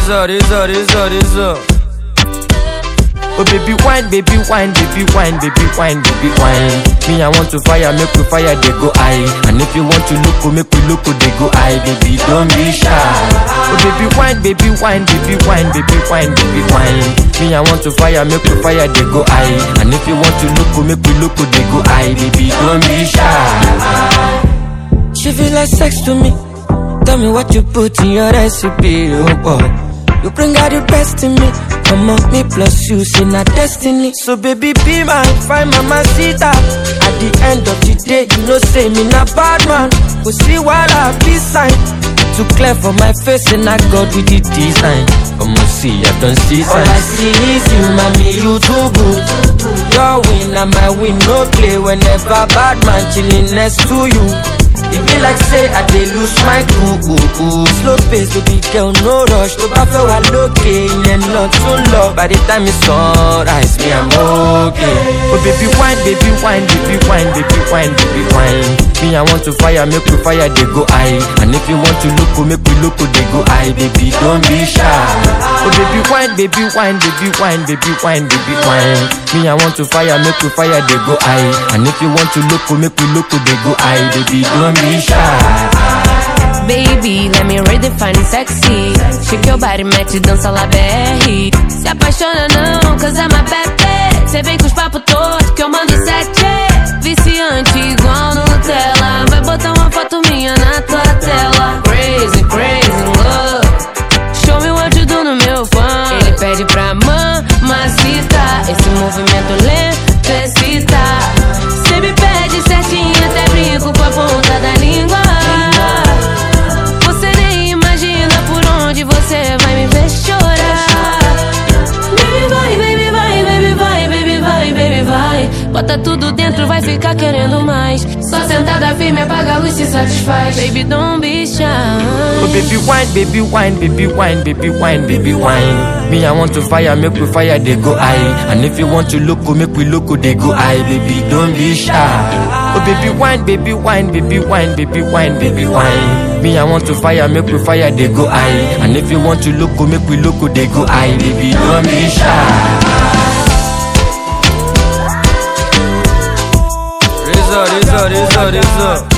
Razor, razor, razor, razor. Oh baby wine, baby wine, baby wine, baby wine, baby wine. Me I want to fire, make we fire, they go high. And if you want to look, make we look, they go high. Baby don't be shy. Oh baby wine, baby wine, baby wine, baby wine, baby wine. Me I want to fire, make we fire, they go high. And if you want to look, make we look, they go high. Baby don't be shy. She feel like sex to me. Tell me what you put in your recipe, oh boy. You bring out the best in me. Come on, me plus you, see not destiny. So baby, be my fine mama sita. At the end of the day, you know say me not bad man. We see what I be sign. Too clear for my face and I got with the design. Come on, see, I don't see sign. All I see is you, mommy, you too good. Your win and my win, no play. Whenever bad man chilling next to you. E be like say I dey lose my cool Slow pace baby girl no rush Tó bá fẹ́ wà lókè ìyẹn lọ tún lọ By the time it's sunrise me I'm okay Oh baby wine baby wine baby wine baby wine baby wine Me I want to fire make we fire dey go high And if you want to look make we look dey go high Baby don't be shy Oh baby wine baby wine baby wine baby wine baby wine Me I want to fire make we fire dey go high And if you want to look make we look dey go high Baby don't be shy Baby, let me redefine sexy. Shake your body, mete dança lá BR. Se apaixona não, cause I'm a bebê. Cê vem com os papos todos que eu mando sete. Viciante igual Nutella. Vai botar uma foto minha na tua tela. Crazy, crazy love. Show me what you do no meu fã. Ele pede pra mamacita. Esse movimento lento excita. Cê me pede certinho, até brinco com a ponta da língua. Você nem imagina por onde você vai me ver chorar. Baby vai, baby vai, baby vai, baby vai, baby vai. Bota tudo dentro, vai ficar querendo mais. Só sentada firme, apaga a luz se satisfaz. Baby, don't be shy. Oh baby wine, baby wine, baby wine, baby wine, baby wine. Me I want to fire, make we fire, they go high. And if you want to look, make we look, they go high. Baby, don't be shy. Oh baby wine, baby wine, baby wine, baby wine, baby wine. Me I want to fire, make we fire, they go high. And if you want to look, make we look, they go high. Baby, don't be shy. Razor, razor, razor, razor.